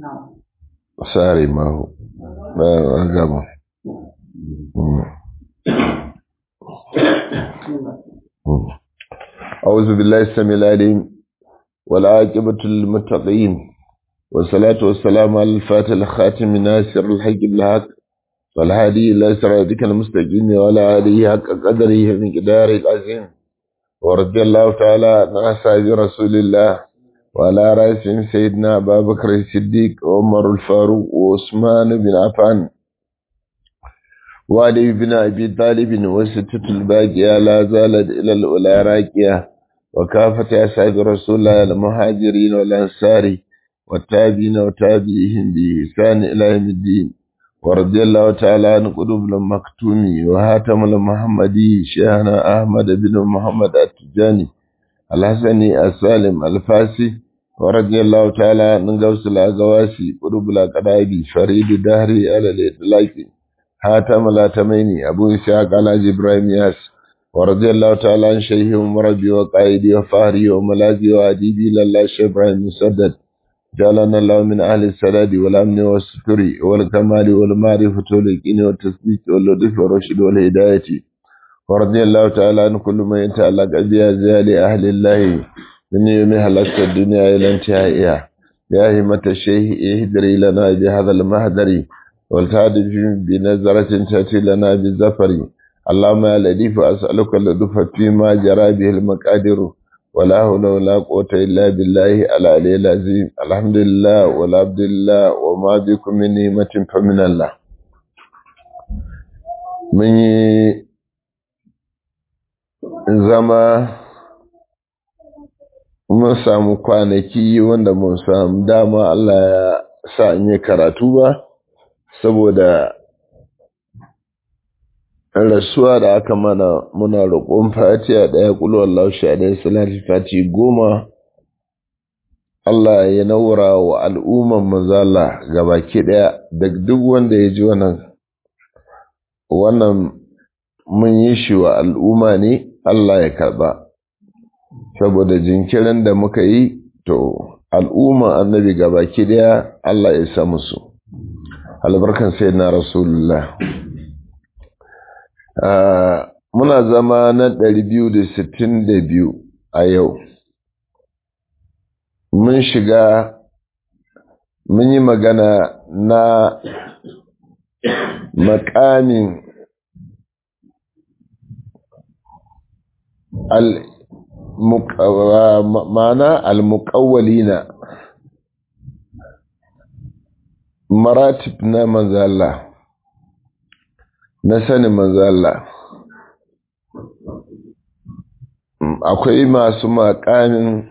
sare mahu na gama أعوذ بالله السميع العليم والعاقبة للمتقين والصلاة والسلام على الفاتح الخاتم ناصر الحق بالحق والهادي إلى صراطك المستقيم وعلى آله حق قدره من قدار العظيم ورضي الله تعالى عن أصحاب رسول الله وعلى رأسهم سيدنا أبا بكر الصديق وعمر الفاروق وعثمان بن عفان وعلي بن أبي طالب وستة الباقية لا زالت إلى الأولى راكية وكافة أصحاب رسول الله المهاجرين والأنصار والتابعين وتابعيهم بإحسان إلى يوم الدين ورضي الله تعالى عن قلوب المكتوم وهاتم المحمدي شيخنا أحمد بن محمد التجاني الحسني السالم الفاسي ورضي الله تعالى عن غوث الأغواسي قلوب الأقرابي فريد دهري على الإطلاق هاتم الأتميني أبو إسحاق على إبراهيم ياس ورضي الله تعالى عن شيخ مربي وقائدي وفهري وملاذي وأديبي لله شيخ إبراهيم مسدد جعلنا الله من أهل السداد والأمن والستر والكمال والمعرفة واليقين والتثبيت واللطف والرشد والهداية ورضي الله تعالى عن كل من يتعلق بأزيال أهل الله من يوم هلكت الدنيا إلى انتهائها يا همة الشيخ اهدري لنا بهذا المهدر والتعدي بنظرة تأتي لنا بالزفر اللهم يا لطيف أسألك اللطف فيما جرى به المقادر ولا حول ولا قوة إلا بالله العلي العظيم الحمد لله والعبد لله وما بكم من نعمة فمن الله من zama mun samu kwanaki wanda mun samu dama Allah ya sa in yi karatu ba saboda rasuwa da aka mana muna roƙon fatiha ɗaya ƙulu Allah sha ɗaya salati fati goma Allah ya naura wa al'umman manzala gabaki ɗaya da duk wanda ya ji wannan wannan mun yi shi wa al'umma ne Allah ya karɓa saboda jinkirin da muka yi to al'umma annabi gabaki ɗaya Allah ya sa musu albarkan sai na rasulullah Uh, muna zama na ɗari biyu da sittin da biyu a yau mun shiga mun yi magana na makamin al ma'ana al-muqawwalina maratib na manzala na sanin manzala akwai masu makamin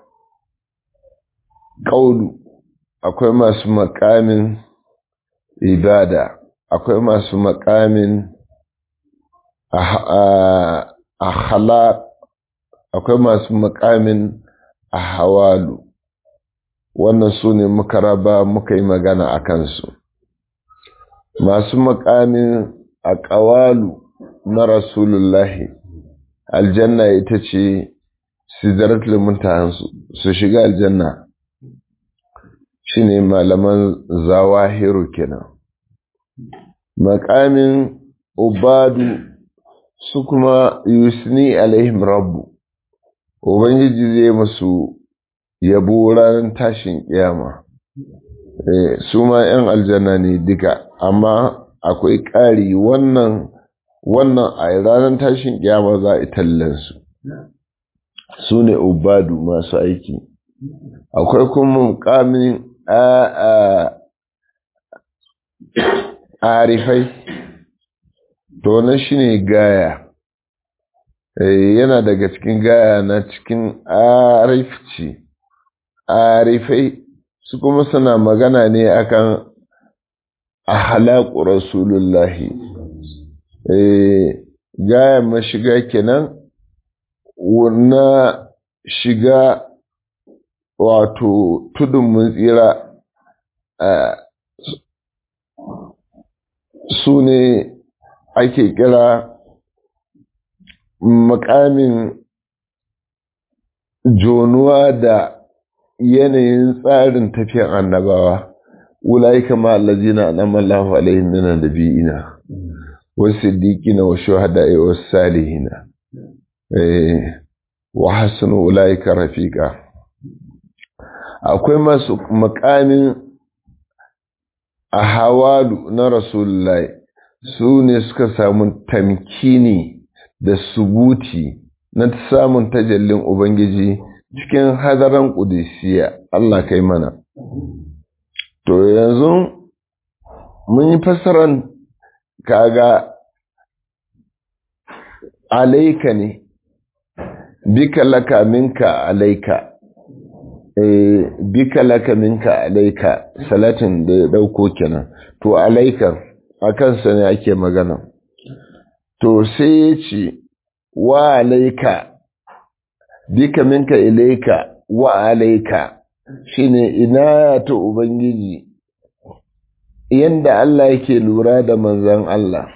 ƙaunu akwai masu makamin ibada akwai masu makamin ahala akwai masu makamin ahawalu wannan su ne muka raba muka yi magana a kansu masu makamin a ƙawalu na rasulullahi aljanna ita ce sidaratul muntahansu su shiga aljanna shine malaman zawahiru kenan makamin ubadu su kuma yusni alaihim rabbu ubangiji zai musu yabo ranar tashin kiyama su ma 'yan aljanna ne duka amma akwai ƙari wannan wannan a ranar tashin kiyama za a tallansu su ne ubadu masu aiki akwai kuma mukamin arifai to na shi ne gaya yana daga cikin gaya na cikin arifci arifai su kuma suna magana ne akan ahalaku rasulullahi gaya mashiga kenan na shiga wato tudun mun tsira su ne ake kira makamin jonuwa da yanayin tsarin tafiyan annabawa ulaika ma allazina an'ama Allahu alaihim minan nabiyina was-siddiqina wash-shuhada'i was-salihina eh wa hasunu ulaika rafiqa akwai masu makamin a hawalu na rasulullahi su ne suka samu tamkini da subuti na samun tajallin ubangiji cikin hadaran ƙudisiya Allah kai mana to yanzu mun yi fassaran kaga alaika ne bika laka minka alaika eh bika laka minka alaika salatin da ya dauko kenan to alaika a kansa ne ake magana to sai ya ce wa alaika bika minka ilaika wa alaika shine ina ta ubangiji yanda Allah yake lura da manzan Allah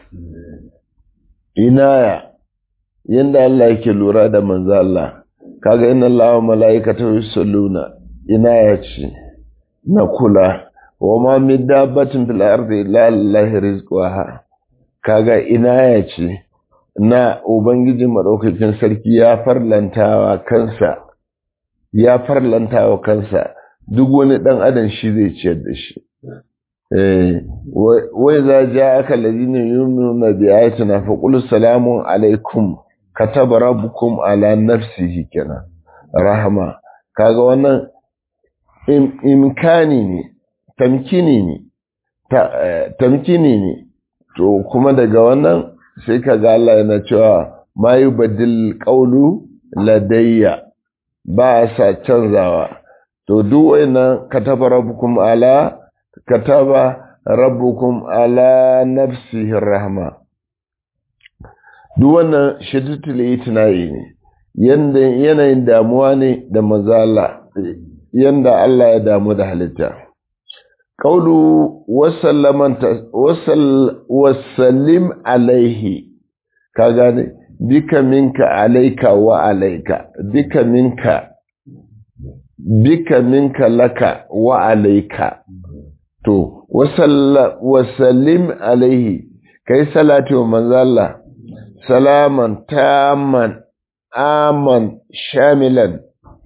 inaya yanda Allah yake lura da manzan Allah kaga inna Allah wa mala'ikatahu yusalluna inaya ce na kula wa ma min dabbatin fil ardi illa lillahi rizquha kaga inaya ce na ubangiji madaukakin sarki ya farlantawa kansa ya farlantawa kansa duk wani dan adam shi zai ciyar da shi eh wai za ja'aka alladhina yu'minuna bi ayatina fa qul salamun alaikum kataba rabbukum ala nafsihi kenan rahama kaga wannan imkani ne tamkini ne tamkini ne to kuma daga wannan sai kaga Allah yana cewa ma yubaddil qawlu ladayya ba sa canzawa to duk wayannan kataba rabbukum ala kataba rabbukum ala nafsihi rahma duk wannan shiddatul itinayi ne yanda yanayin damuwa ne da mazala yanda Allah ya damu da halitta qawlu wasallaman wasallim alaihi ka gane bika minka alaika wa alaika bika minka bika minka laka wa alaika to wasallim alaihi kai salati wa manzalla salaman taman aman shamilan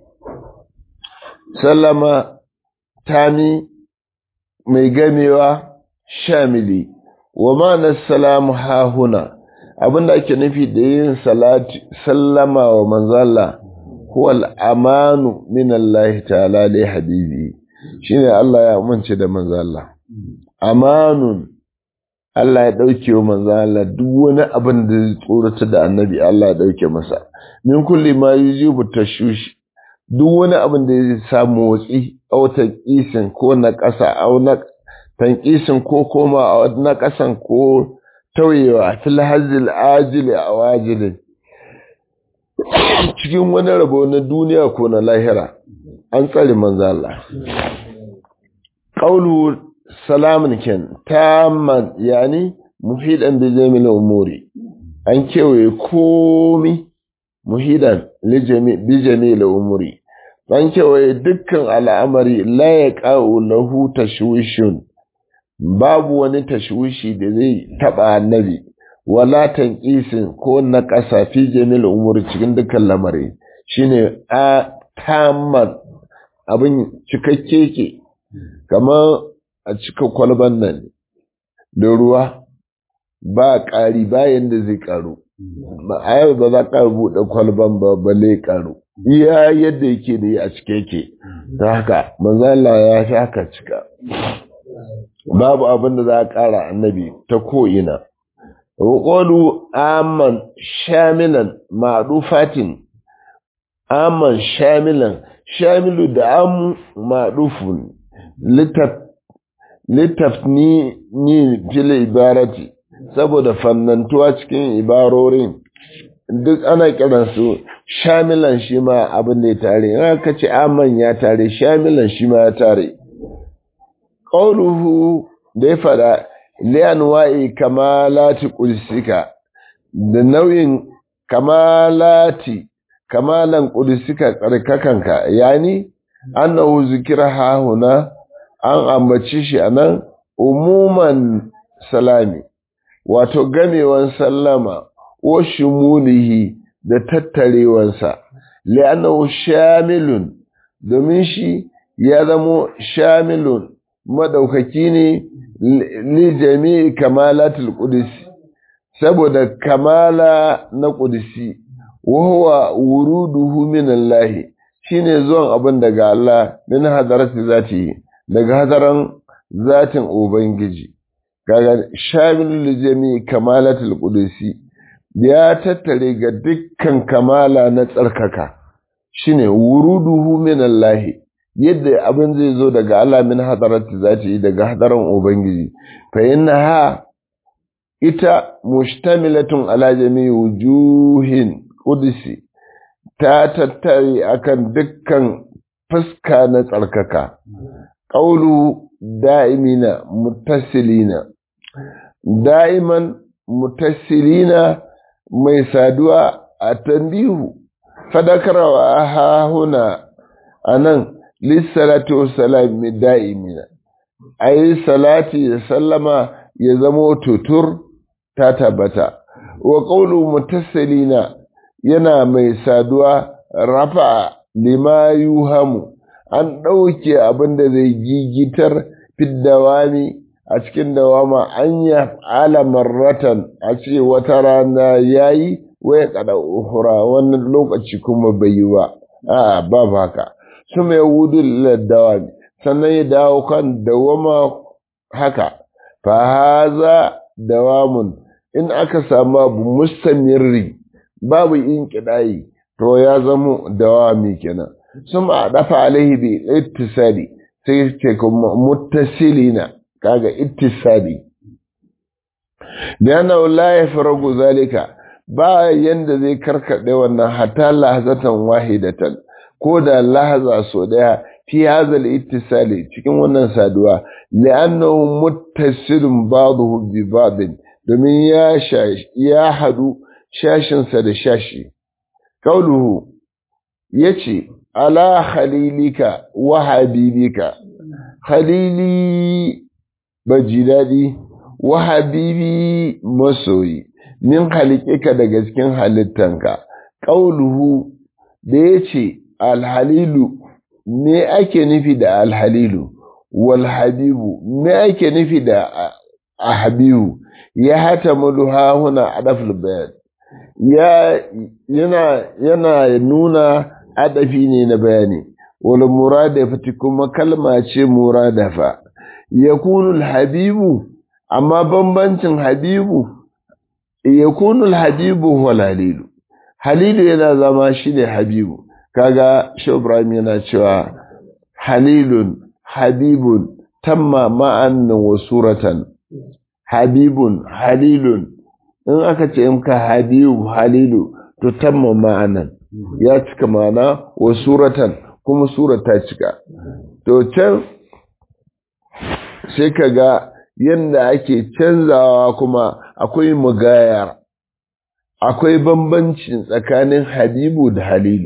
sallama tami mai gamewa shamili wa ma'anar salamu hahuna abinda ake nufi da yin salati sallama wa manzala huwal amanu min Allah ta'ala li habibi shine Allah ya amince da manzala amanun Allah ya dauke wa manzala duk wani abin da zai tsorata da annabi Allah ya dauke masa min kulli ma yujibu tashush duk wani abin da zai samu watsi autan isin ko na ƙasa au na tankisin ko koma na ƙasan ko tauyewa fil hazil ajili a wajilin cikin wani rabo na duniya ko na lahira an tsare manzo Allah qawlu salamun ken tamman yani muhidan bi jamil umuri an kewaye komi muhidan bi jamil umuri an kewaye dukkan al'amari la yaqa'u lahu tashwishun babu wani tashwishi da zai taba annabi wala tanqisin ko na ƙasa fi jamil umuri cikin dukkan lamari shine a tamman abin cikakke ke kamar a cika kwalban nan da ruwa ba ƙari bayan da zai ƙaru a yau ba za ka buɗe kwalban ba balle ƙaru iya yadda yake da yi a cike yake ta haka manzala ya fi haka cika babu abin da za a ƙara annabi ta ko'ina Roƙolu aman shamilan maɗufatin, aman shamilan, shamilu da amu maɗufun, littafni ni fili ibarati, saboda fannantuwa cikin ibarorin, duk ana kiransu shamilan shi ma abin da ya tare, yana ka ce aman ya tare, shamilan shi ma ya tare. Ƙauluhu da ya faɗa, liyanwa'i kamalati ƙudusika da nau'in kamalati kamalan ƙudusika tsarkakanka yani annahu zikira hahuna an ambaci shi anan umuman salami wato gamewan sallama wa shumulihi da tattarewansa li'annahu shamilun domin shi ya zamo shamilun madaukaki ne li jami'i kamalatul qudus saboda kamala na qudsi wa huwa wuruduhu min Allah shine zuwan abin daga Allah min hadarati zati daga hadaran zatin ubangiji kaga shamilul li jami'i kamalatul qudsi ya tattare ga dukkan kamala na tsarkaka shine wuruduhu min Allah yadda abin zai zo daga Allah min hadarati zati daga hadaran ubangiji fa innaha ita mushtamilatun ala jami'i wujuhin qudsi ta tattare akan dukkan fuska na tsarkaka qawlu da'imina muttasilina da'iman muttasilina mai saduwa a tambihu fadakarwa ha huna anan lissalatu wassalam da'imina ayi salati da sallama ya zamo tutur ta tabbata wa qawlu muttasilina yana mai saduwa rafa lima yuhamu an ɗauke abin da zai gigitar fiddawami a cikin dawama an ya alamarratan a ce wata rana yayi waya kada uhura wannan lokaci kuma bai yi ba a ba haka su mai wudu dawami sannan ya dawo kan dawama haka fa haza dawamun in aka samu abu mustamirri babu in kidayi to ya zamo dawami kenan sun a dafa alaihi bi ittisali sai ce kuma muttasilina kaga ittisali da la yafragu zalika ba yanda zai karkade wannan hatta lahzatan wahidatan ko da lahza so daya fi hazal ittisali cikin wannan saduwa li'annahu muttasilun ba'dahu bi ba'din domin ya ya hadu shashinsa da shashi kauluhu yace ala khalilika wa habibika khalili baji daɗi wa habibi masoyi min halikika daga cikin halittanka ƙauluhu da ya ce alhalilu me ake nufi da alhalilu wal habibu me ake nufi da habibu ya hata mulu hahuna adaful bayan ya yana yana nuna adafi ne na bayani wal muradafati kuma kalma ce muradafa yakunu habibu amma bambancin habibu yakunu habibu wal halilu halilu yana zama shine habibu kaga shi Ibrahim yana cewa halilun habibun tamma ma'an wa suratan habibun halilun in aka ce in ka habibu halilu to tamma ma'anan ya cika ma'ana wa suratan kuma sura ta cika to can sai ka ga yadda ake canzawa kuma akwai mugayar akwai bambancin tsakanin habibu da halilu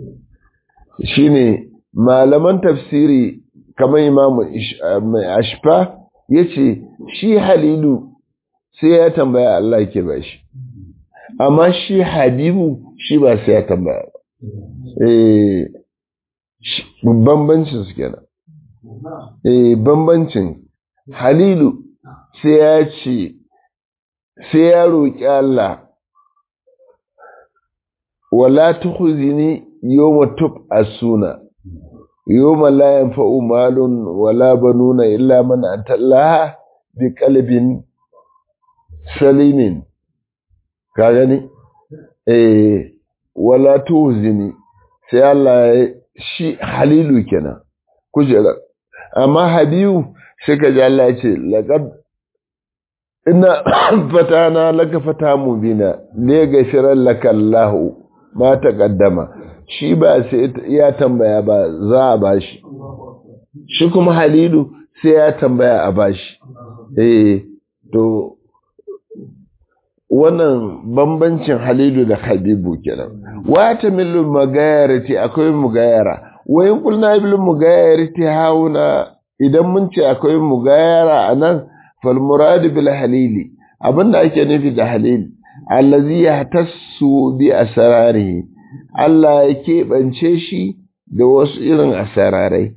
shine malaman tafsiri kamar imamu mai ashfa ya ce shi halilu sai ya tambaya Allah ke ba shi amma shi habibu shi ba sai ya tambaya ba bambancin su kenan eh bambancin halilu sai ya ce sai ya roƙi Allah wala tukhzini yawma tub'asuna yawma la yanfa'u malun wala banuna illa man atallaha bi qalbin salimin ka gani eh wala tukhzini sai Allah shi halilu kenan kujera amma habibu sai ka ji Allah ya ce laqad inna fatana laka fata mubina ne gashiran laka Allah ma taqaddama shi ba sai ya tambaya ba za a bashi shi kuma halilu sai ya tambaya a bashi eh to wannan bambancin halilu da habibu kenan wata millu magayarati akwai mugayara wayin kulna bil mugayarati hauna idan mun ce akwai mugayara a nan falmuradu bil halili abinda ake nufi da halil allazi ya tassu bi asrarihi Allah ya keɓance shi da wasu irin asararai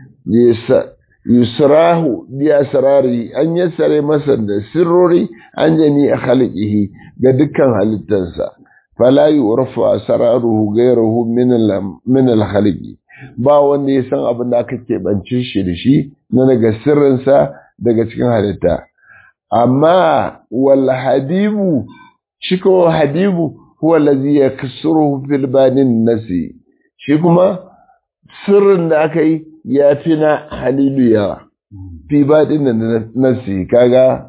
yusrahu bi asrari an yassare masa da sirrori an jami a khalqihi ga dukkan halittarsa fala yurfa asraruhu ghayruhu min al min al khalqi ba wanda ya san abin da aka keɓance shi da shi na daga sirrinsa daga cikin halitta amma wal habibu shi ko habibu huwa allazi yaksuruhu fil banin nasi shi kuma sirrin da aka yi ya fi na halilu yawa fi baɗin da nasi kaga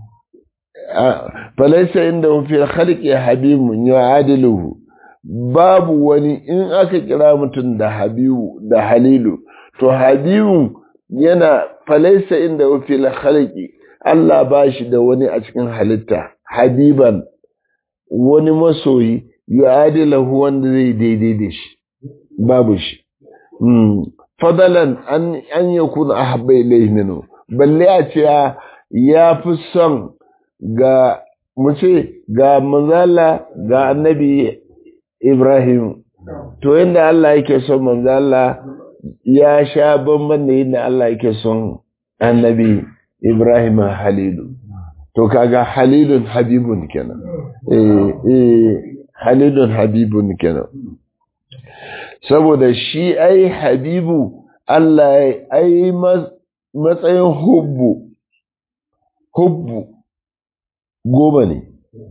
falaisa inda fi khalqi habibun ya adiluhu babu wani in aka kira mutum da habibu da halilu to habibu yana falaisa inda fi khalqi Allah ba shi da wani a cikin halitta habiban wani masoyi ya adilahu wanda zai daidai da shi babu shi fadalan an an yakun ahabba ilayhi minhu balle a ce ya fi son ga mu ce ga manzala ga annabi Ibrahim to yadda Allah yake son manzala ya sha bamban da yadda Allah yake son annabi Ibrahim Halilu to kaga Halilun Habibun kenan eh eh Halilun Habibun kenan saboda shi ai habibu Allah ai matsayin hubbu hubbu goma ne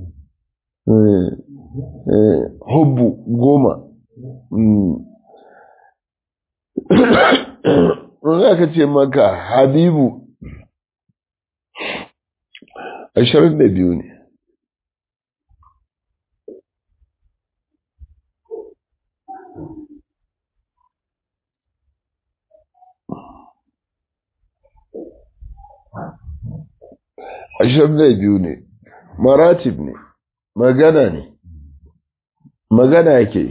hubbu goma za ka ce maka habibu ashirin da biyu ne ashirin da biyu ne maratib ne magana ne magana ke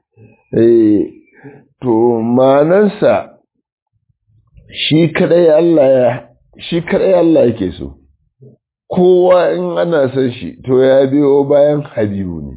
to manansa shi kadai Allah ya shi kadai Allah yake so kowa in ana son shi to ya biyo bayan habibu ne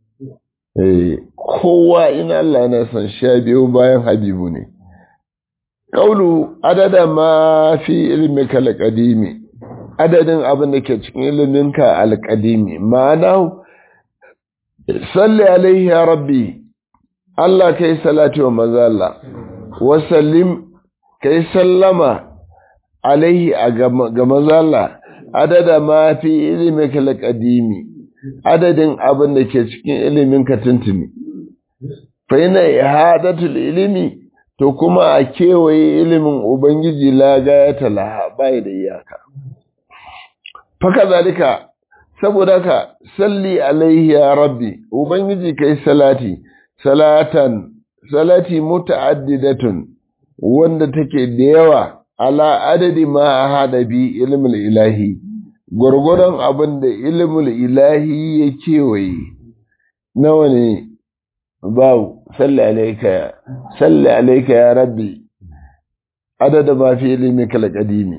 kowa in Allah yana son shi ya biyo bayan habibu ne Ƙaulu adada ma fi ilmika alƙadimi adadin abin da ke cikin iliminka alƙadimi ma'ana salli alaihi ya rabbi Allah kai salati wa mazalla wa sallim kai sallama alaihi ga mazalla adada ma fi ilimika alqadimi adadin abin da ke cikin iliminka tuntuni fa yana ihadatul ilimi to kuma a kewaye ilimin ubangiji la gayata laha bai da iyaka faka zalika saboda ka salli alaihi ya rabbi ubangiji kai salati salatan salati muta'addidatun wanda take da yawa ala adadi ma hada bi ilmul ilahi gurgurdan abin da ilmul ilahi ya kewaye nawa ne babu salli alaika salli alaika ya rabbi adada ma fi ilmika alqadimi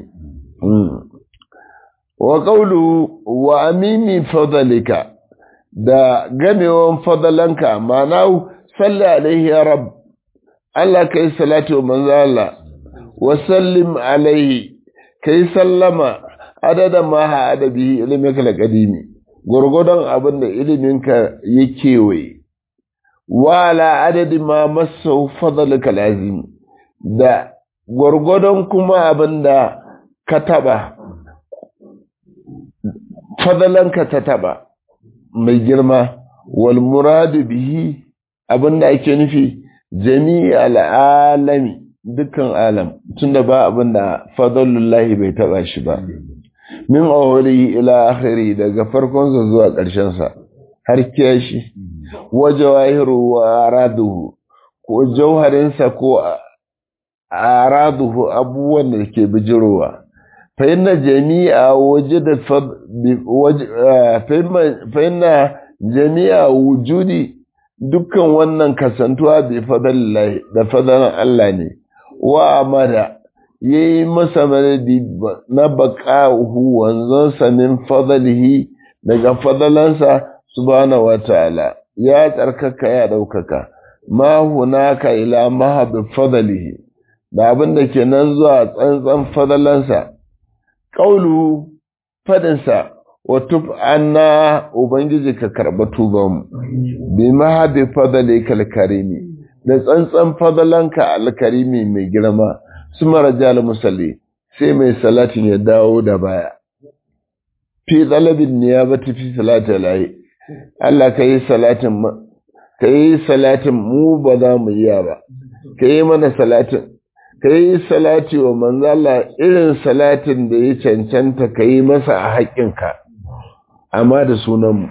wa qawlu wa amimi fadlika da gamewan fadalanka ma'ana salli alaihi ya rab Allah kai salatu wa manzo Allah wa sallim alaihi kai sallama adada ma ha adabi ilmika alqadimi gurgudan abin da iliminka ya kewaye wa ala adadi ma masu fadlika lazim da gurgudan kuma abin da ka taba fadalanka ta taba mai girma wal muradu bihi abinda ake nufi jami'al alami dukkan alam tunda ba abinda fadalullahi bai taba shi ba min awwalihi ila akhiri daga farkon sa zuwa ƙarshen sa har kiyashi wa jawahiru wa araduhu ko jauharin sa ko araduhu abubuwan da ke bijirowa فإن جميع وجد فإن جميع وجودي dukkan wannan kasantuwa bi fadlillahi da fadalan Allah ne wa amada ya yi masa madadi na baƙa'uhu wanzansa min fadalihi daga fadalansa subhanahu wa ta'ala ya tsarkaka ya ɗaukaka ma hunaka ila mahabi fadalihi da abin da ke nan zuwa tsantsan fadalansa ƙaulu fadinsa wa tub anna ubangiji ka karɓa tubanmu bi mahabi fadali kalkarimi da tsantsan fadalanka alkarimi mai girma su marajal musalli sai mai salatin ya dawo da baya fi talabin niyabati fi salati alahi Allah ka yi salatin ka yi salatin mu ba za mu iya ba ka yi mana salatin ka yi salati wa manzo Allah irin salatin da ya cancanta ka yi masa a haƙƙinka amma da sunanmu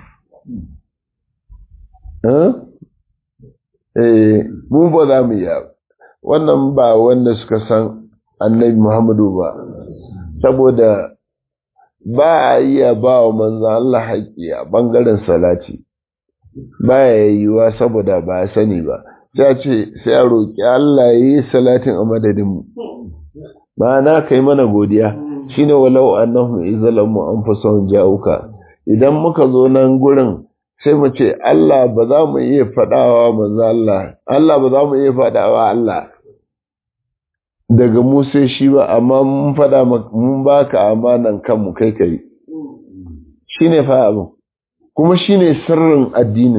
eh mu ba za mu iya ba wannan ba wanda suka san annabi Muhammadu ba saboda ba a iya ba wa manzo Allah haƙƙi a ɓangaren salati ba ya yiwuwa saboda ba a sani ba ya ce sai a roƙi Allah ya yi salatin a madadinmu ma'ana kai mana godiya shine walau annahum izalamu anfusahum ja'uka idan muka zo nan gurin sai mu ce Allah ba za mu iya faɗawa manzo Allah Allah ba za mu iya faɗawa Allah daga mu sai shi ba amma mun faɗa mun baka amanan kanmu kai kai shine fa abin kuma shine sirrin addinin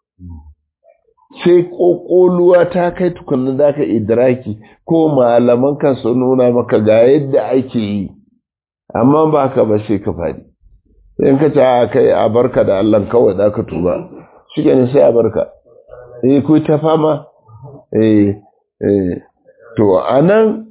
sai kokoluwa ta kai tukunna da ka idraki ko malaman kan su nuna maka ga yadda ake yi amma ba ka ba sai ka faɗi in ka ce a kai a barka da Allah kawai da ka tuba shi ne sai a barka eh ku ta fama eh eh to anan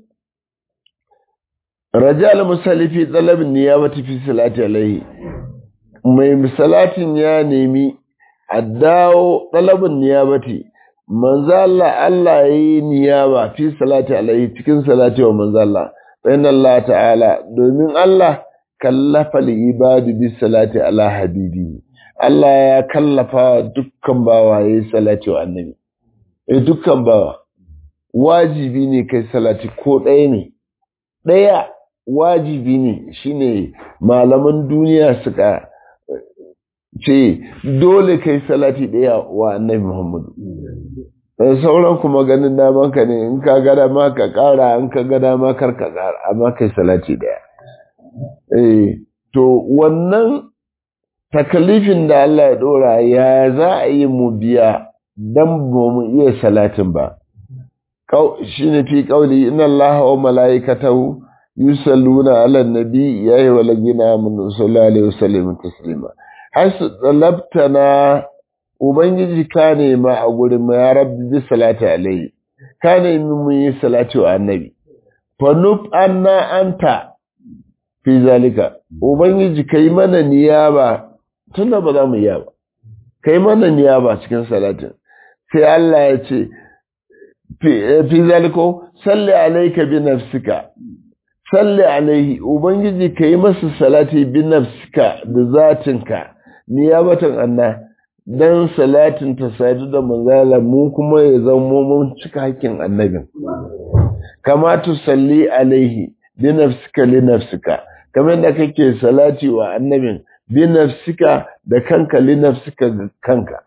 rajal musallifi talabin niyabati fi salati alaihi mai salatin ya nemi a dawo talabin niyabati manzo Allah Allah yayi niyaba fi salati alaihi cikin salati wa manzo Allah bayan Allah ta'ala domin Allah kallafa ibadu bi salati ala habibi Allah ya kallafa dukkan bawa yayi salati wa annabi eh dukkan bawa wajibi ne kai salati ko ɗaya ne ɗaya wajibi ne shine malaman duniya suka ce dole kai salati ɗaya wa annabi Muhammadu sauran kuma ganin damanka ne in ka gada ma ka ƙara in ka gada ma kar ka ƙara amma kai salati ɗaya eh to wannan takalifin da Allah ya ɗora ya za a yi mu biya dan ba mu iya salatin ba shine fi qauli inna allaha wa malaikatahu yusalluna ala nabi ya ayyuhal ladina amanu sallallahu alaihi wasallam taslima hasu talabtana ubangiji ka nema a gurin mu ya rabbi bi salati alaihi ka nemi mun yi salati wa annabi fa nuf anna anta fi zalika ubangiji kai mana niyaba tunda ba za mu yi ba kai mana niyaba cikin salatin sai Allah ya ce fi zaliko salli alaika bi nafsika salli alaihi ubangiji ka yi masa salati bi nafsika da zatinka niyabatan anna dan salatin ta sadu da manzala mu kuma ya zama mun cika hakkin annabin kama tu salli alaihi bi nafsika li nafsika kamar da kake salati wa annabin bi nafsika da kanka li nafsika ga kanka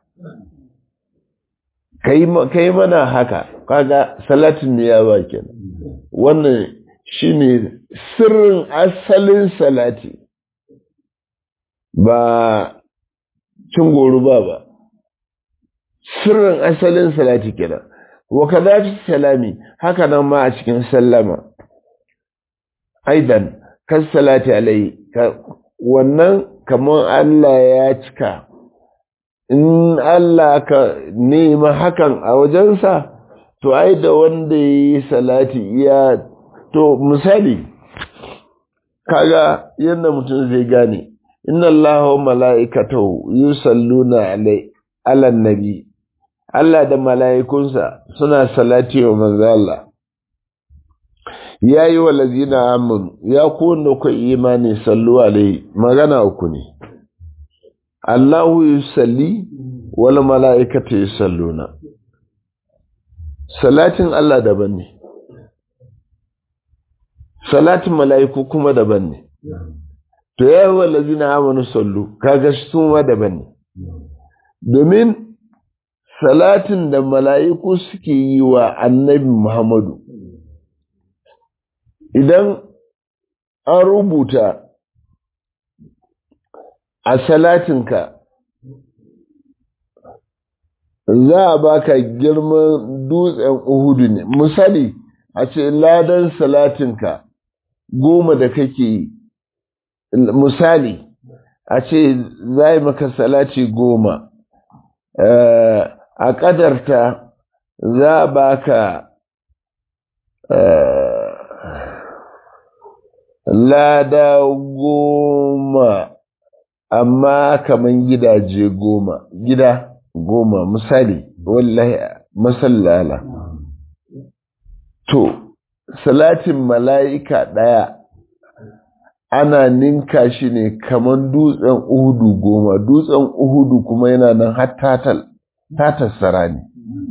kai mana haka kaga salatin ne ya ba kenan wannan shine sirrin asalin salati ba cin goro ba ba sirrin asalin salati kenan wa kadhafi salami haka nan ma a cikin sallama aidan kan salati alai wannan kamar Allah ya cika in Allah ka nema hakan a wajensa to ai da wanda ya yi salati iya to misali kaga yadda mutum zai gane inna Allah wa mala'ikatahu yusalluna alai alan nabi Allah da mala'ikunsa suna salati wa manzo Allah ya yi wa lazina amin ya kowanne ku imani sallu alai magana uku ne Allahu yusalli wal mala'ikatu yusalluna salatin Allah daban ne salatin mala'iku kuma daban ne to ya yi wallazi na amanu sallu kaga su ma daban ne domin salatin da mala'iku suke yi wa annabi muhammadu idan an rubuta a salatinka za a baka girman dutsen uhudu ne misali a ce ladan salatinka goma da kake yi misali a ce za yi maka salati goma a ƙadarta za a baka lada goma amma kaman gidaje goma gida goma misali wallahi masallala to salatin mala'ika ɗaya ana ninka shi ne kaman dutsen uhudu goma dutsen uhudu kuma yana nan har tatassara ne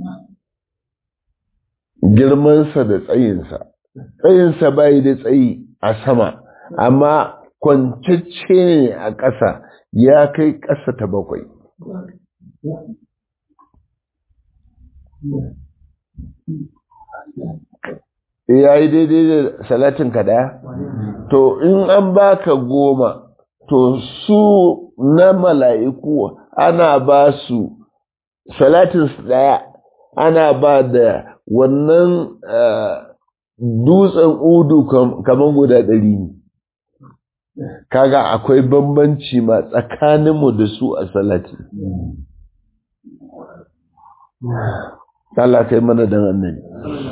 girmansa da tsayinsa tsayinsa bai da tsayi a sama amma kwancacce ne a ƙasa ya kai ƙasa ta bakwai ya yi daidai da salatin ka ɗaya? To, in an baka goma, to su na mala'iku ana ba su salatin su ɗaya, ana ba da wannan dutsen udu kamar guda ɗari ne. Kaga akwai bambanci ma tsakaninmu da su a salati. Allah kai mana dan annabi.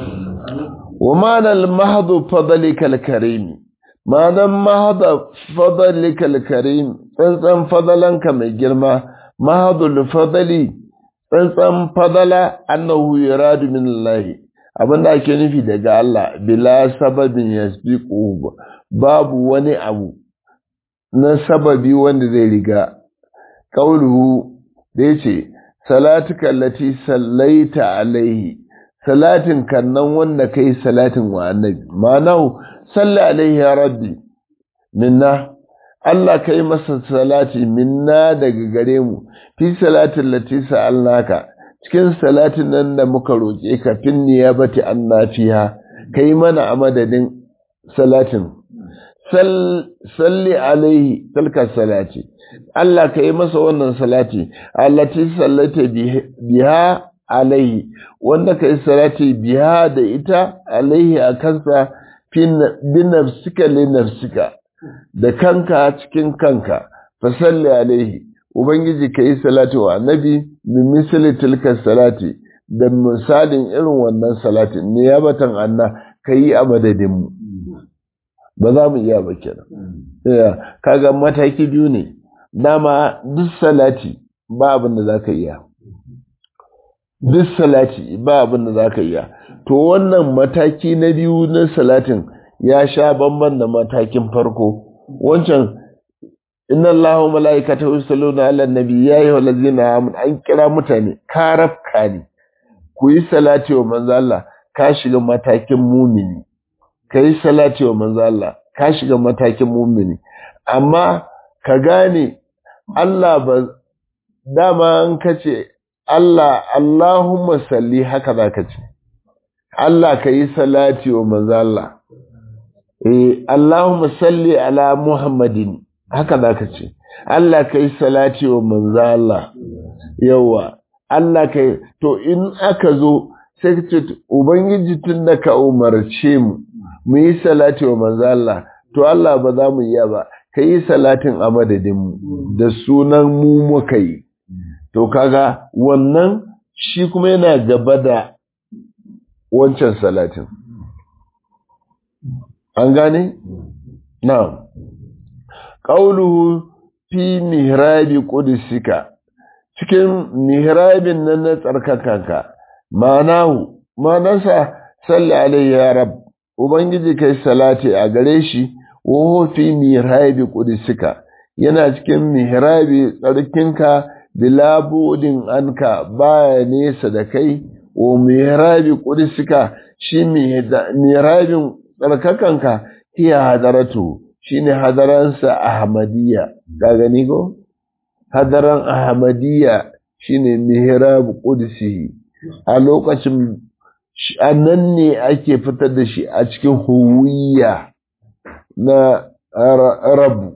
wa ma'anar mahadu fadalikal karimi ma'anar mahadu fadalikal karimi tsantsan fadalanka mai girma mahadu fadali tsantsan fadala annahu yuradu min Allah abinda ake nufi daga Allah bila sababin yasbiqu babu wani abu na sababi wanda zai riga qauluhu da yace salatuka allati sallaita alaihi salatin kannan wanda kai salatin wa annabi ma'anahu salli alaihi ya rabbi minna Allah kai masa salati minna daga gare mu fi salatin lati sa'alnaka cikin salatin nan da muka roƙe ka fin niyabati annafiha kai mana a madadin salatin salli alaihi tilka salati Allah kai masa wannan salati allati sallaita biha alaihi wanda ka yi salati biya da ita alaihi a kansa bi nafsika li nafsika da kanka cikin kanka fasalli alaihi ubangiji ka yi salati wa annabi bi misali tilka salati da misalin irin wannan salatin ne ya batan anna ka yi a madadinmu ba za mu iya ba kenan kaga mataki biyu ne dama duk salati ba abin da za ka iya duk salati ba abin da za ka iya to wannan mataki na biyu na salatin ya sha bamban da matakin farko wancan inna Allahu mala'ikatahu yusalluna 'alan nabi ya ayyuhal ladzina amanu an kira mutane karafka ne ku yi salati wa manzo Allah ka shiga matakin mumini ka yi salati wa manzo Allah ka shiga matakin mumini amma ka gane Allah ba dama an kace Allah Allahumma salli haka zaka ce Allah ka yi salati wa manzo Allah eh Allahumma salli ala Muhammadin haka zaka ce Allah ka yi salati wa manzo Allah yawa Allah ka to in aka zo sai ka ce ubangiji tun da ka umarce mu mu yi salati wa manzo Allah to Allah ba za mu iya ba ka yi salatin a madadin mu da sunan mu muka yi to kaga wannan shi kuma yana gaba da wancan salatin an gane? na'am ƙauluhu fi mihrabi ƙudusika cikin mihrabin nan na tsarkakanka ma'anahu ma'anarsa salli alaihi ya rab ubangiji kai salati a gare shi wa fi mihrabi ƙudusika yana cikin mihrabi tsarkinka bila budin anka baya nesa da kai wa mihrabi qudusika shi mihrabin tsarkakanka hiya hadaratu shine hadaransa ahmadiyya ka gani ko hadaran ahmadiyya shine mihrab qudsi a lokacin nan ne ake fitar da shi a cikin huwiya na rabu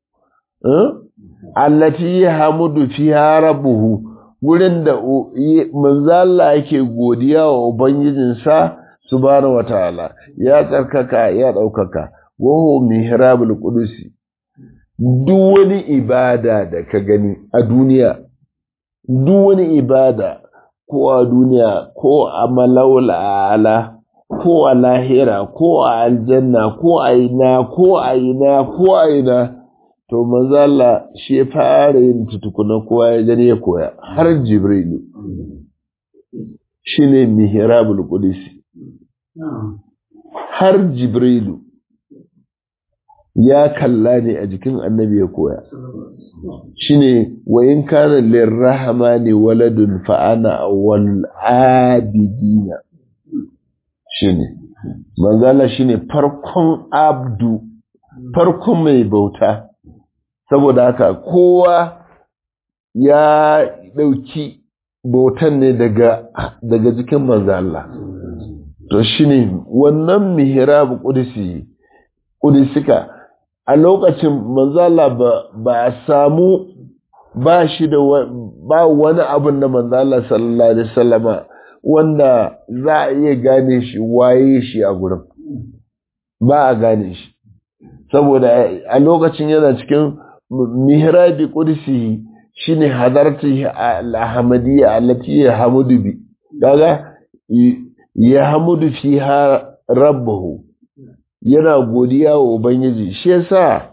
allati hamudu fiha rabbuhu gurin da manzala yake godiya wa ubangijinsa subhanahu wataala ya tsarkaka ya ɗaukaka wahu mihrabul qudusi duk wani ibada da ka gani a duniya duk wani ibada ko a duniya ko a malaula ala ko a lahira ko a aljanna ko a ina ko a ina ko a ina to manzo Allah shi fara yin tutukuna kowa ya gani ya koya har jibrilu shine mihrabul qudsi har jibrilu ya kalla ne a jikin annabi ya koya shine wa in kana lirrahmani waladun fa ana awwal abidina shine manzo Allah shine farkon abdu farkon mai bauta saboda haka kowa ya ɗauki bautan ne daga daga jikin manzo Allah to shine wannan mihrab qudsi qudsika a lokacin manzo Allah ba ba samu ba shi da ba wani abun da manzo Allah sallallahu alaihi wasallama wanda za a iya gane shi waye shi a gurin ba a gane shi saboda a lokacin yana cikin mihrabi qudsi shine hadarti al-ahmadiyya allati yahmudu bi kaga yahmudu fiha rabbuhu yana godiya wa ubangiji shi yasa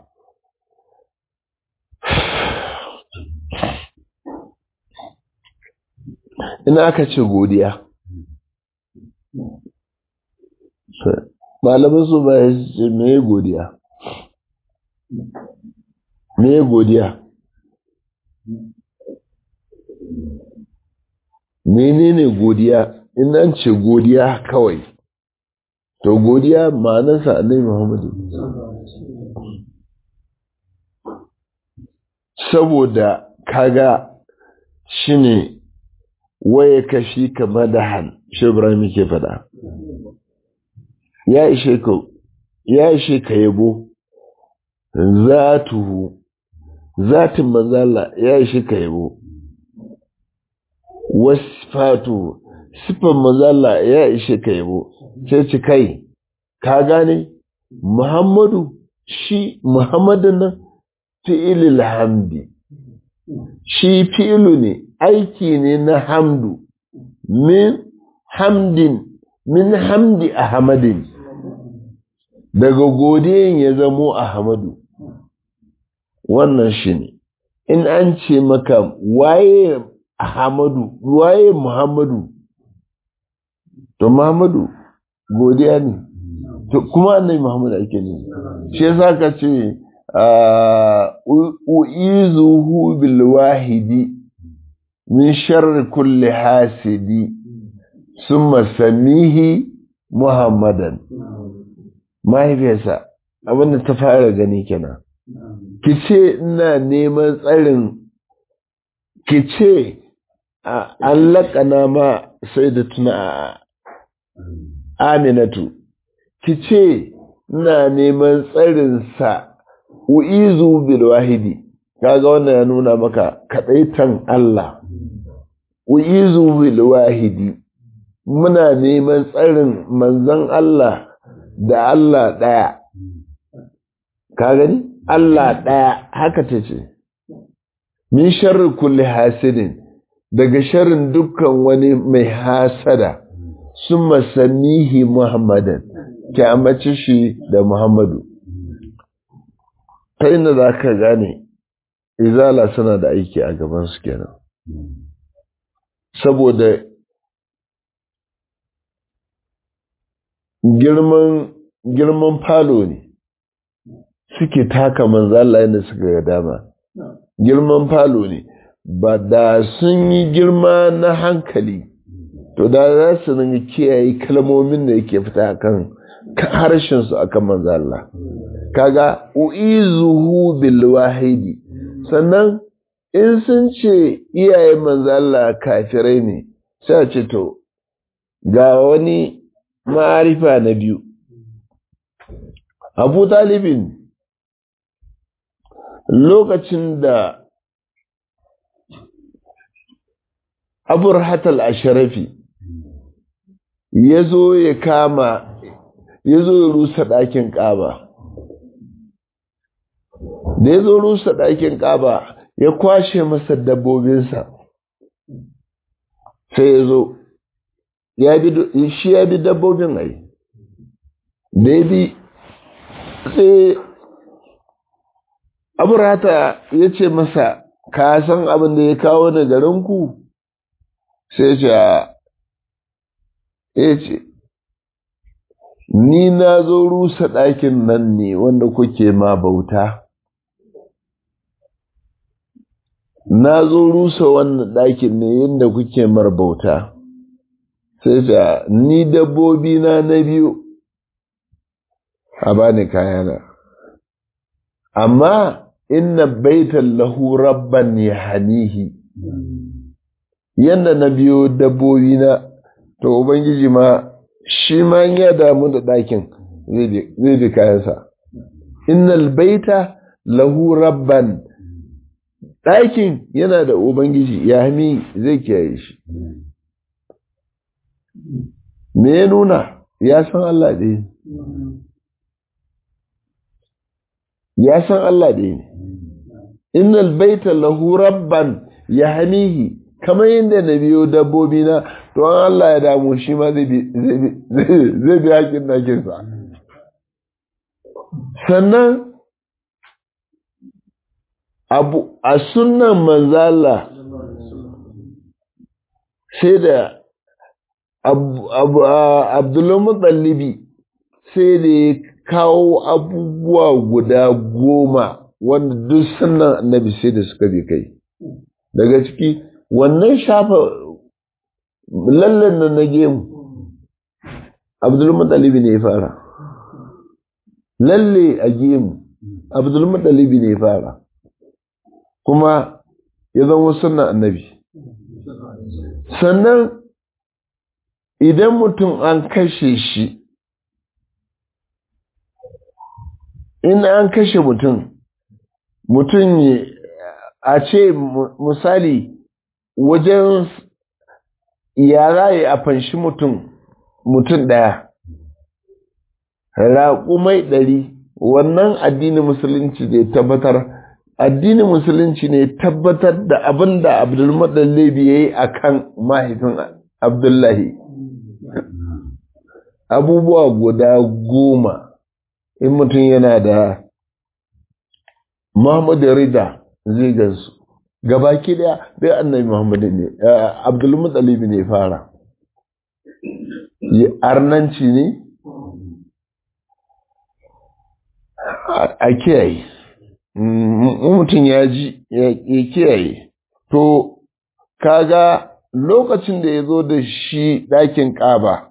ina aka ce godiya malamin su ba ce me godiya me godiya menene godiya in an ce godiya kawai to godiya ma'anarsa annabi Muhammadu saboda kaga shine waye kashi ka madahan shi Ibrahim ke faɗa ya ishe ka ya ishe ka yabo zatuhu zatin manzala ya ishe ka yabo wasfatu sifan manzala ya ishe ka yabo sai ci kai ka gane Muhammadu shi Muhammadun nan fi'ilil hamdi shi fi'ilu ne aiki ne na hamdu min hamdin min hamdi ahmadin daga godiyan ya zamo ahmadu wannan shi ne in an ce maka waye ahmadu waye muhammadu to muhammadu godiya ne to kuma annabi muhammadu ake ne shi yasa ka ce u'izuhu bil wahidi min sharri kulli hasidi summa samihi muhammadan mahaifiyarsa abinda ta fara gani kenan ki ce ina neman tsarin ki ce an laƙana ma sai da tuna aminatu ki ce ina neman tsarinsa u'izu bil wahidi kaga wannan ya nuna maka kadaitan Allah u'izu bil wahidi muna neman tsarin manzon Allah da Allah daya ka gani Allah daya haka tace min sharri kulli hasidin daga sharrin dukkan wani mai hasada summa samihi muhammadan ki amince shi da muhammadu ta inda za ka gane izala suna da aiki a gabansu kenan saboda girman girman falo ne suke taka manzala yadda suka ga dama girman falo ne ba da sun yi girma na hankali to da za su ringa kiyaye kalmomin da yake fita kan harshen su akan manzo Allah kaga uizuhu bil wahidi sannan in sun ce iyayen manzo Allah kafirai ne sai a ce to ga wani ma'arifa na biyu Abu Talibin lokacin da Abu Rahatal Asharafi ya zo ya kama ya zo ya rusa ɗakin ƙaba da ya zo rusa ɗakin ƙaba ya kwashe masa dabbobinsa sai ya zo shi ya bi dabbobin ai da ya bi sai aburata ya ce masa ka san abin da ya kawo da garinku sai ce ya ce ni na zo rusa ɗakin nan ne wanda kuke ma bauta na zo rusa wannan ɗakin ne yadda kuke mar bauta sai ce ni dabbobi na na biyu a bani kayana amma inna baitan lahu rabban ya hanihi yadda na biyo dabbobi na to ubangiji ma shi ma ya damu da ɗakin zai bi kayansa innal baita lahu rabban ɗakin yana da ubangiji ya hami zai kiyaye shi me ya nuna ya san Allah ɗaya ya san Allah ɗaya ne innal baita lahu rabban ya hamihi kamar yadda na biyo dabbobi na to an Allah ya damu shi ma zai bi haƙin ɗakinsa sannan abu a sunan manzala sai da abdullahi sai da ya kawo abubuwa guda goma wanda duk sunan annabi sai da suka bi kai daga ciki wannan shafa lallan nan na gemu abdulmutalibi ne ya fara lalle a gemu abdulmutalibi ne ya fara kuma ya zama sunan annabi sannan idan mutum an kashe shi in an kashe mutum mutum a ce misali wajen yara ya a fanshi mutum mutum ɗaya raƙumai ɗari wannan addinin musulunci ne tabbatar addinin musulunci ne tabbatar da abin da abdulmadallabi ya yi a kan mahaifin abdullahi abubuwa guda goma in mutum yana da muhammadu rida zai gansu gabaki daya bai annabi muhammadu ne abdulmutsalibi ne fara arnanci ne a kiyaye mutum ya ji ya kiyaye to kaga lokacin da ya zo da shi ɗakin ƙaba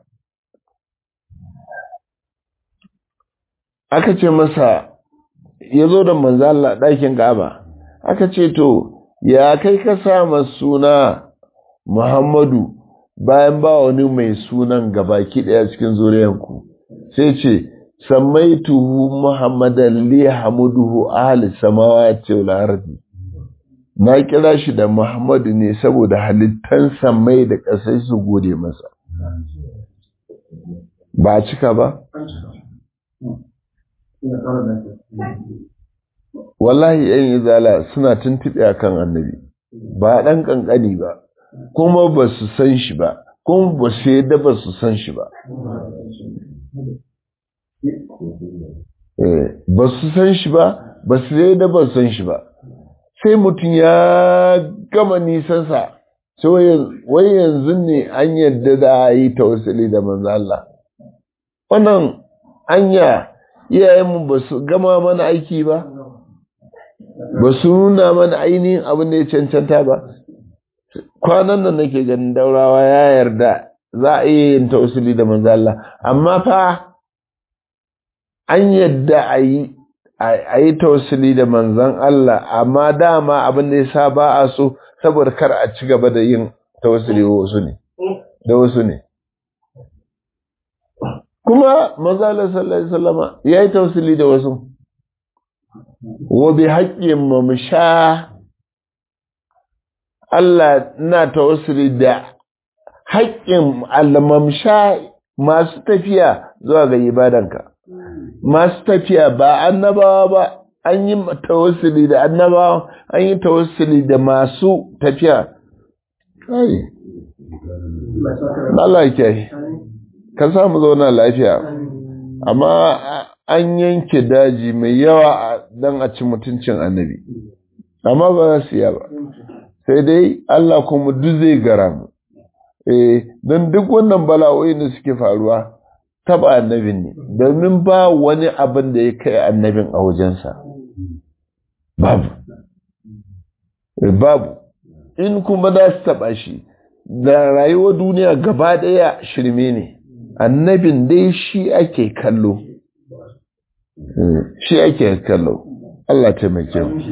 aka ce masa ya zo da manzala ɗakin ƙaba aka ce to ya kai ka sama suna muhammadu bayan ba wani mai sunan gabaki ɗaya cikin zuriyanku sai ce sammaituhu muhammadan li hamuduhu ahli samawati wal ardi na kira shi da muhammadu ne saboda halittan samai da ƙasai su gode masa ba cika ba wallahi yan izala suna tuntuɓe a kan annabi ba ɗan ƙanƙani ba kuma ba su san shi ba kuma ba su yadda ba su san shi ba ba su san shi ba ba su yadda ba su san shi ba sai mutum ya gama nisansa sai wai yanzu ne an yadda da a yi tausali da manzo Allah wannan anya iyayenmu ba su gama mana aiki ba ba su nuna mana ainihin abin da ya cancanta ba kwanan nan nake ganin daurawa ya yarda za a iya yin tausili da manzo Allah amma fa an yadda a yi a yi tausili da manzan Allah amma dama abin da ya sa ba a so saboda kar a ci gaba da yin tausili wasu ne da wasu ne kuma manzala sallallahu alaihi wasallama ya yi tausili da wasu wa bi haƙƙin mu sha Allah na tausili da haƙƙin almamsha masu tafiya zuwa ga ibadanka masu tafiya ba annabawa ba an yi tawassuli da annabawa an yi tawassuli da masu tafiya kai Allah ke ka samu zauna lafiya amma an yanke daji mai yawa don a ci mutuncin annabi amma ba za su yi ba sai dai Allah kuma duk zai gara mu eh don duk wannan bala'o'i da suke faruwa taba annabin ne domin ba wani abin da ya kai annabin a wajensa babu babu in kuma za su taba shi da rayuwar duniya gaba daya shirme ne annabin dai shi ake kallo shi ake kallo Allah taimake mu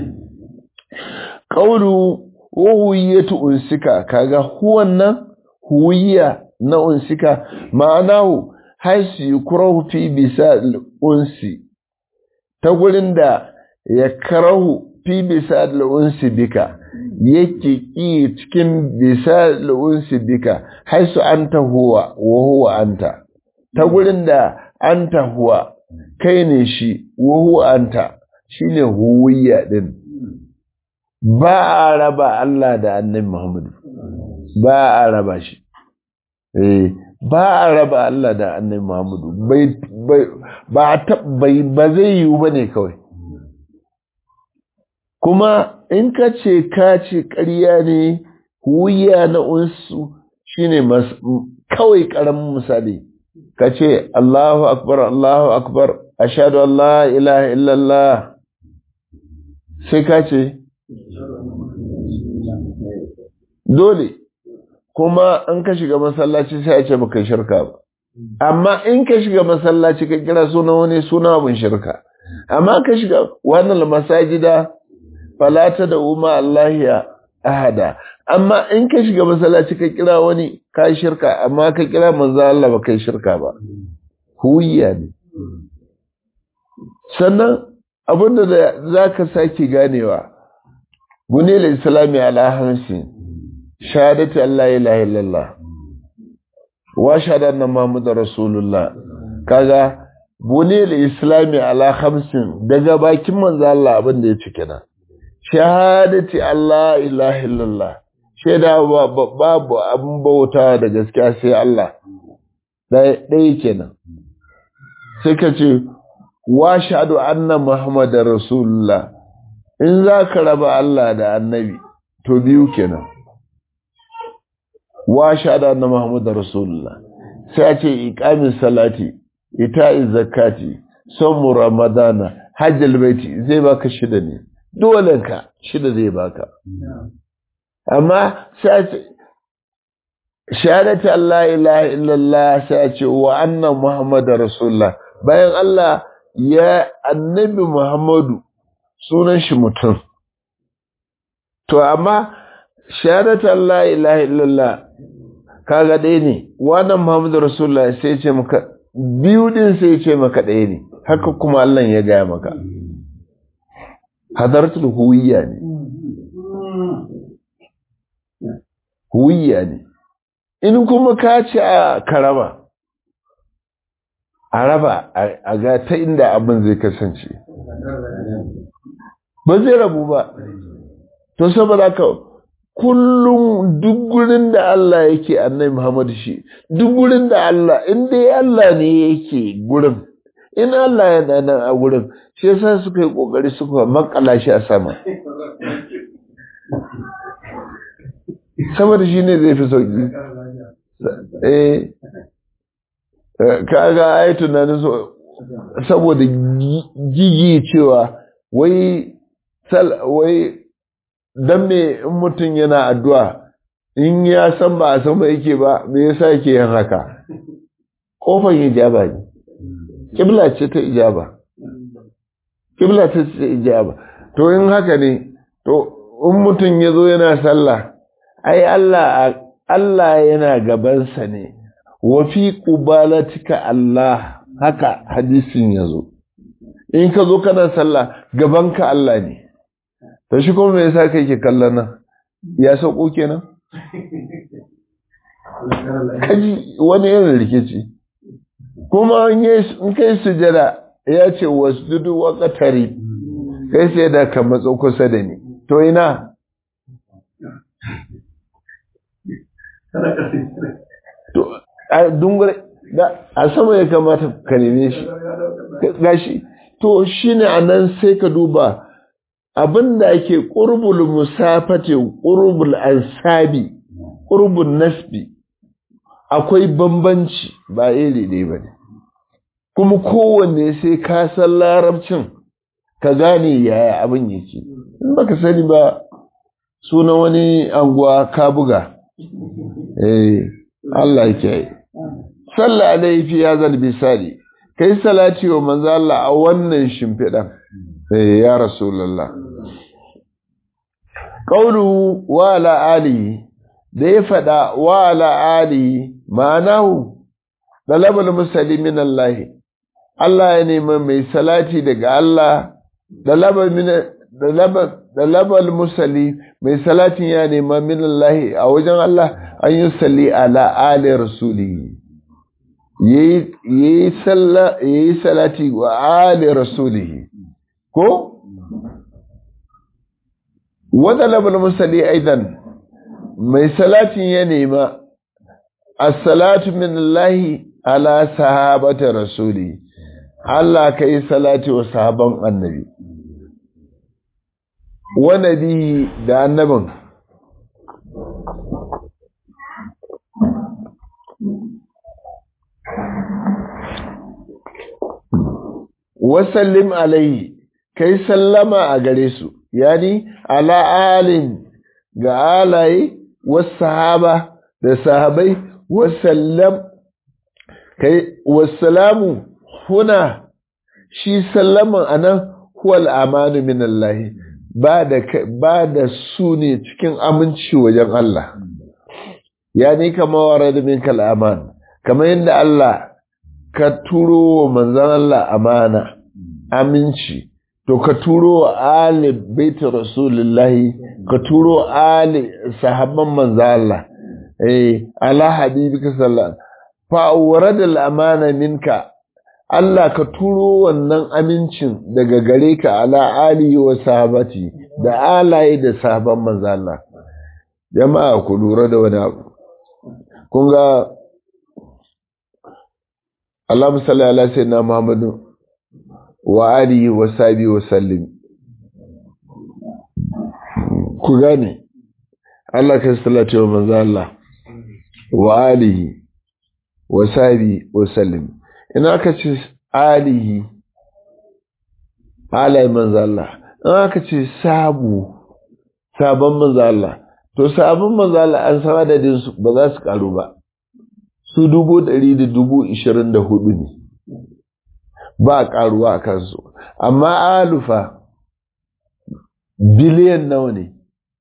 qawlu wa huwiyatu unsika kaga huwan nan huwiya na unsika ma'anahu haisu yukrahu fi bisa unsi ta gurin da ya karahu fi bisa unsi bika yake ki cikin bisa unsi bika haisu anta huwa wa huwa anta ta gurin da anta huwa kai ne shi wa huwa anta shine huwiya din ba a raba Allah da annabi Muhammadu ba a raba shi eh ba a raba Allah da annabi Muhammadu bai ba bai ba zai yiwu bane kawai kuma in ka ce ka ce ƙarya ne wuya na unsu shine kawai ƙaramin misali ka ce Allahu akbar Allahu akbar ashhadu an la ilaha illallah sai ka ce dole kuma in ka shiga masallaci sai a ce baka shirka ba amma in ka shiga masallaci ka kira suna wani suna abin shirka amma ka shiga wannan masajida falata da umma Allahiya ahada amma in ka shiga masallaci ka kira wani ka shirka amma ka kira manzo Allah ba kai shirka ba huwiya ne sannan abinda da zaka sake ganewa bunil islami ala hansin shahadati Allah ilaha illallah wa shahada Muhammadu rasulullah kaga bunil islami ala khamsin daga bakin manzo Allah abin da ya ci kenan shahadati Allah ilaha illallah shaida babu abin bauta da gaskiya sai Allah ɗaya kenan sai ka ce wa shahadu anna Muhammadar rasulullah in za ka raba Allah da annabi to biyu kenan wa shahada anna muhammadar rasulullah sai a ce iqamin salati ita'iz zakati somu ramadana hajjal baiti zai baka shida ne dole ka shida zai baka amma sai a ce shahadati Allah ilaha illallah sai a ce wa anna muhammadar rasulullah bayan Allah ya annabi muhammadu sunan shi mutum to amma shahadati Allah ilaha illallah kaga ɗaya ne wannan Muhammadu Rasulullah sai ce maka biyu din sai ce maka ɗaya ne haka kuma Allah ya gaya maka hadartul huwiyya ne huwiyya ne in kuma ka ce a karaba a raba a ga ta inda abin zai kasance ba zai rabu ba to saboda ka kullum duk gurin da Allah yake annabi Muhammad shi duk gurin da Allah in dai Allah ne yake gurin in Allah yana nan a gurin shi yasa suka yi kokari suka makala shi a sama saboda shi ne zai fi sauki eh kaga ai tunanin so saboda gigi cewa wai sal wai dan me in mutum yana addu'a in ya san ba a san ba yake ba me yasa yake yin haka kofar hijaba ne kibla ce ta ijaba kibla ce ta ijaba to in haka ne to in mutum ya zo yana sallah ai Allah Allah yana gabansa ne wa fi qubalatika Allah haka hadisin ya zo in ka zo kana sallah gabanka Allah ne to shi kuma me yasa kai ke kallon nan ya sauko kenan kaji wani irin rikici kuma in kai sujada ya ce wasjudu wa qatari kai sai da ka matso kusa da ni to ina to a dungure a sama ya kamata ka neme shi gashi to shine anan sai ka duba abinda ake qurbul musafati qurbul ansabi qurbul nasbi akwai bambanci ba iri ɗaya ba ne kuma kowanne sai ka san larabcin ka gane yaya abin yake in baka sani ba suna wani anguwa ka buga eh Allah ya yi sallah alaihi fi hazal bisali kai salati wa manzo Allah a wannan shimfidan eh ya rasulullah qawlu wa ala alihi da ya faɗa wa ala alihi ma'anahu dalabal muslimin Allah Allah ya nemi mai salati daga Allah dalabal min dalabal dalabal musalli mai salatin ya nema min Allah a wajen Allah an yi salli ala ali rasuli yayi yayi salla yayi salati wa ali rasuli ko wa dalabal musalli aidan mai salatin ya nema as-salatu min Allah ala sahabati rasuli Allah kai salati wa sahaban annabi wa nabi da annabin wasallim alaihi kai sallama a gare su yani ala alin ga alaye wasu sahaba da sahabai wasallam kai wasalamu huna shi sallaman anan huwal amanu min Allah ba da ba da su ne cikin aminci wajen Allah yani kama warada min kal aman kamar yadda Allah ka turo wa manzon Allah amana aminci to ka turo wa ali baiti rasulullahi ka turo ali sahabban manzon Allah eh ala habibika sallallahu fa warada al amana minka Allah ka turo wannan amincin daga gare ka ala alihi wa sahabati da alaye da sahaban manzo Allah jama'a ku lura da wani abu kun ga Allahumma salli ala sayyidina Muhammadu wa alihi wa sahbihi wa sallim ku gane Allah ka sallata wa manzo Allah wa alihi wa sahbihi wa sallim ina aka ce alihi alayi manzo Allah in aka ce sabu sabon manzo Allah to sabon manzo Allah an san adadin su ba za su karu ba su dubu ɗari da dubu ishirin da hudu ne ba karuwa a kansu amma alufa biliyan nawa ne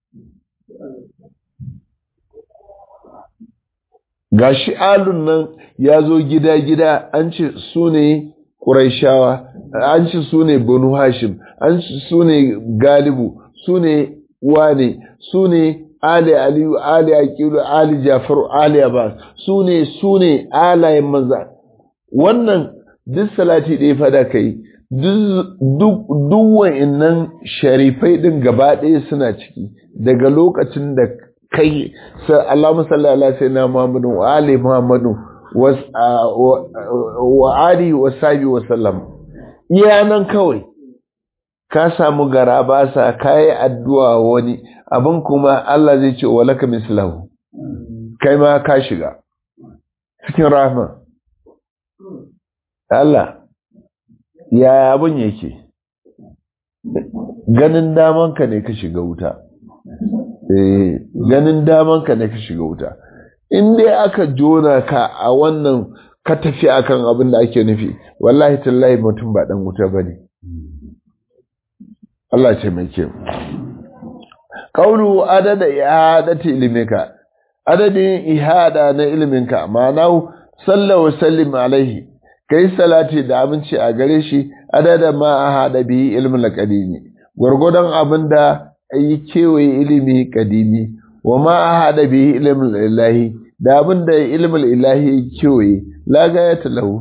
gashi alun nan ya zo gida-gida an ce su ne ƙuraishawa an ce su ne banu hashim an ce su ne galibu su ne wane su ne ali aliyu ali aqilu ali jafaru ali abbas su ne su ne alayen manza wannan duk salati ɗaya fada kai duk wa'innan sharifai ɗin gaba ɗaya suna ciki daga lokacin da kai Allahumma salli ala sayyidina Muhammadin wa ali Muhammadin wa ali wa sabi wa sallam iya nan kawai ka samu gara ba sa kai addu'a wani abin kuma Allah zai ce wa laka mislahu kai ma ka shiga cikin rahma Allah ya abin yake ganin damanka ne ka shiga wuta ganin daman ka ne ka shiga wuta in dai aka jona ka a wannan ka tafi akan abin da ake nufi wallahi tallahi mutum ba dan wuta bane Allah ce mai kyau qawlu adada ihadati ilmika adadin ihada na ilminka ma'ana sallallahu wa sallim alaihi kai salati da aminci a gare shi adada ma ahada bi ilmin qadimi gurgudan abinda yi kewaye ilimi kadimi wa ma ahada bi ilmin ilahi da abinda ilmin ilahi kewaye la gayata lahu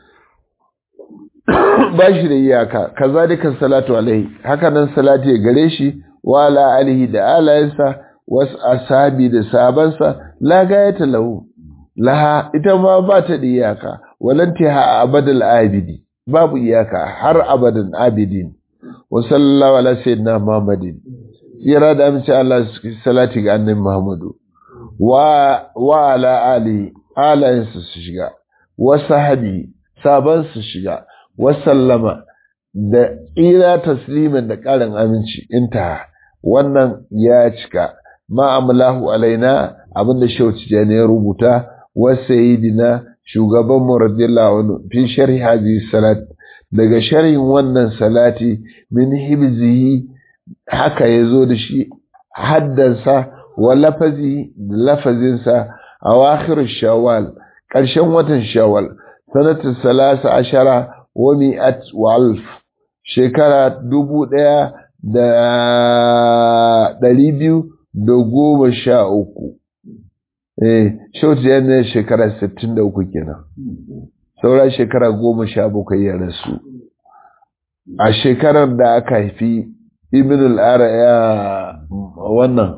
ba shi da iyaka kazalika salatu alaihi haka nan salati gare shi wa ala alihi da alayensa wasu asabi da sabansa la gayata lahu laha ita ma ba ta da iyaka walantiha abadal abidi babu iyaka har abadan abidin wa sallallahu ala sayyidina muhammadin tsira da amince Allah salati ga annabi muhammadu wa wa ala ali alayensa su shiga wa sahabi saban su shiga wa sallama da tsira taslimin da ƙarin aminci inta wannan ya cika ma'amalahu alaina abinda shauci ya rubuta wa sayyidina shugaban mu radiyallahu anhu fi sharhi hadhihi salat daga sharhin wannan salati min hibzihi haka yazo da shi haddansa wa lafazi da lafazinsa a wakhir shawwal ƙarshen watan shawwal sanatu salasa ashara wa mi'at wa alf shekara dubu ɗaya da ɗari biyu da goma sha uku eh shauti ya ne shekara sittin da uku kenan saura shekara goma sha bakwai ya rasu a shekarar da aka haifi ibn al'ara ya wannan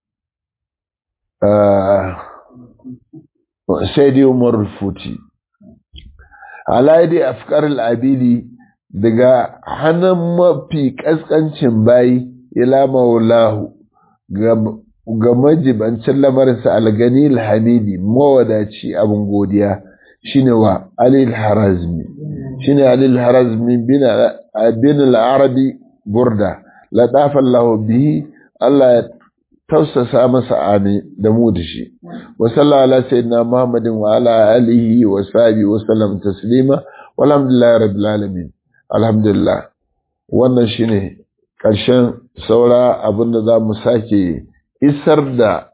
sai dai umar futi alaidi afkar al'abidi daga hannun mafi ƙasƙancin bayi ila maulahu ga majibancin lamarinsa algani alhamidi mawadaci abin godiya shine wa alil harazmi shine alil harazmi bin al-arabi burda latafa Allah bihi Allah ya tausasa masa ami da mu da shi wa sallallahu ala sayyidina muhammadin wa ala alihi wa sahbihi wa sallam taslima walhamdulillahi rabbil alamin alhamdulillah wannan shine ƙarshen saura abinda za mu sake isar da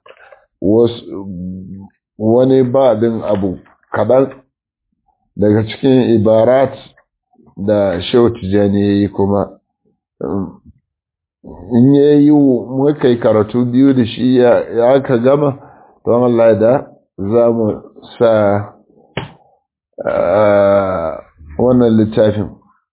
wani baɗin abu kaɗan daga cikin ibarat da shehu tijjani ya yi kuma in ya yi muka yi karatu biyu da shi ya aka gama don Allah da za mu sa wannan littafin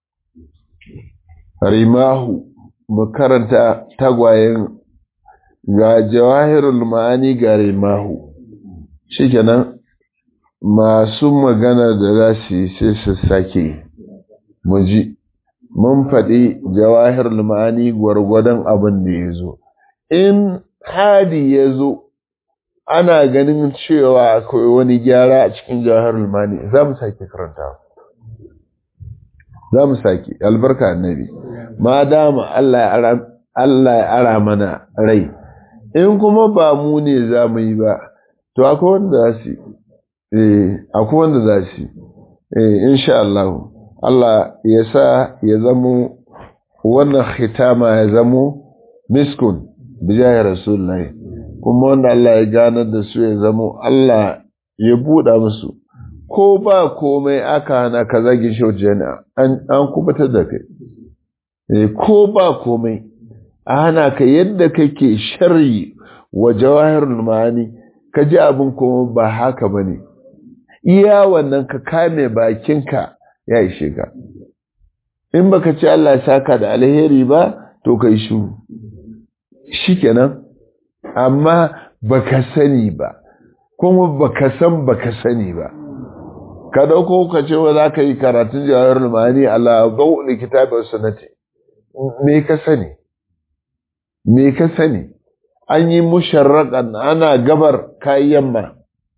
rimahu mu karanta tagwayen ga jawahirul ma'ani ga rimahu shikenan masu magana da za su yi sai su sake mu ji mun faɗi jawahirul ma'ani gwargwadon abin da ya zo in hadi ya zo ana ganin cewa akwai wani gyara a cikin jawahirul ma'ani za mu sake karanta za mu sake albarka annabi ma dama Allah ya ara mana rai in kuma ba mu ne za mu yi ba to akwai wanda za su eh akwai wanda za su eh insha Allah Allah ya sa ya zamo wannan khitama ya zamo miskun bijaya rasulullahi kuma wanda Allah ya ganar da su ya zamo Allah ya buɗa musu ko ba komai aka hana ka zagin shaujana an kubutar da kai ko ba komai a hana ka yadda kake sharri wa jawahirul ma'ani ka ji abin kuma ba haka bane iya wannan ka kame bakinka ya ishe ka in baka ci Allah ya saka da alheri ba to kai shiru shikenan amma baka sani ba kuma baka san baka sani ba ka dauko ka ce wa za ka yi karatun jawahirul ma'ani ala dawul kitabi was sunnati me ka sani me ka sani an yi musharraƙan ana gabar kayan yamma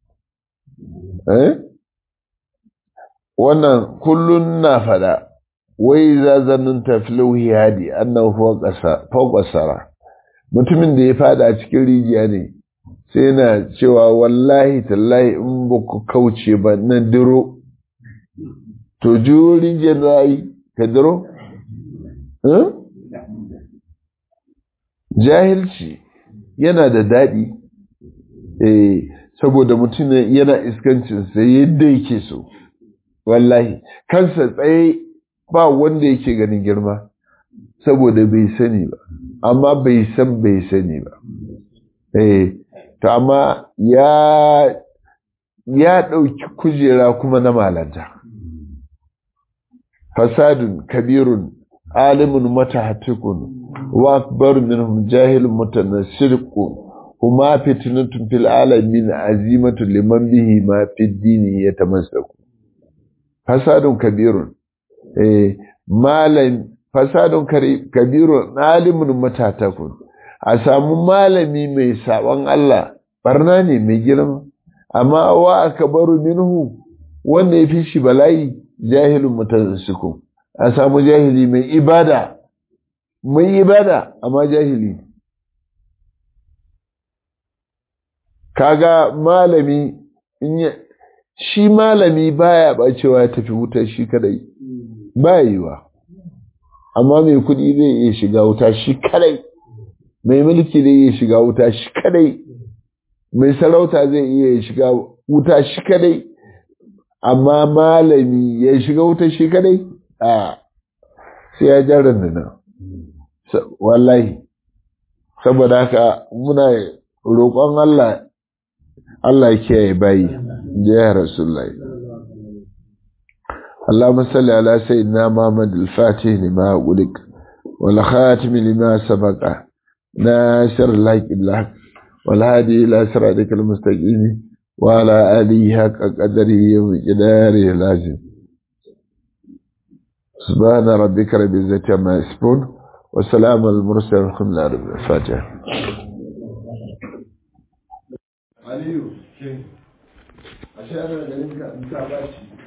eh wannan kullun na fada wai za zannin tafilauhi hadi annahu fawqa sara mutumin da ya fada a cikin rijiya ne sai yana cewa wallahi tallahi in ba ku kauce ba na diro to jurin janayi kadiro jahilci yana da daɗi eh saboda mutum yana iskancinsa yadda yake so wallahi kansa tsaye ba wanda yake ganin girma saboda bai sani ba amma bai san bai sani ba eh to amma ya ya ɗauki kujera kuma na malanta fasadun kabirun alimun matahatikun wa akbar minhum jahilun mutanassirqun huma fitnatun fil alamin azimatu liman bihi ma fid dini yatamassaku fasadun kabirun eh malam fasadun kabirun alimun matahatikun a samu malami mai saban Allah barna ne mai girma amma wa akbaru minhu wanda ya fi shi bala'i jahilun mutanassiku a samu jahili mai ibada mai ibada amma jahili kaga malami shi malami baya bacewa ya tafi wuta shi kadai baya yiwa amma mai kudi zai iya shiga wuta shi kadai mai mulki zai iya shiga wuta shi kadai mai sarauta zai iya shiga wuta shi kadai amma malami ya shiga wuta shi kadai a sai ya jaran da nan wallahi saboda haka muna roƙon Allah Allah kiyaye bayi ya rasulullahi اللهم صل على سيدنا محمد الفاتح لما أغلق والخاتم لما سبق ناصر الحق بالحق والهادي إلى صراطك المستقيم وعلى آله حق قدره ومقداره لازم سبحان ربك رب العزة عما يصفون وسلام على المرسلين والحمد لله رب الفاتحة Aliyu, shin, a sha'anar garin ka in ta bashi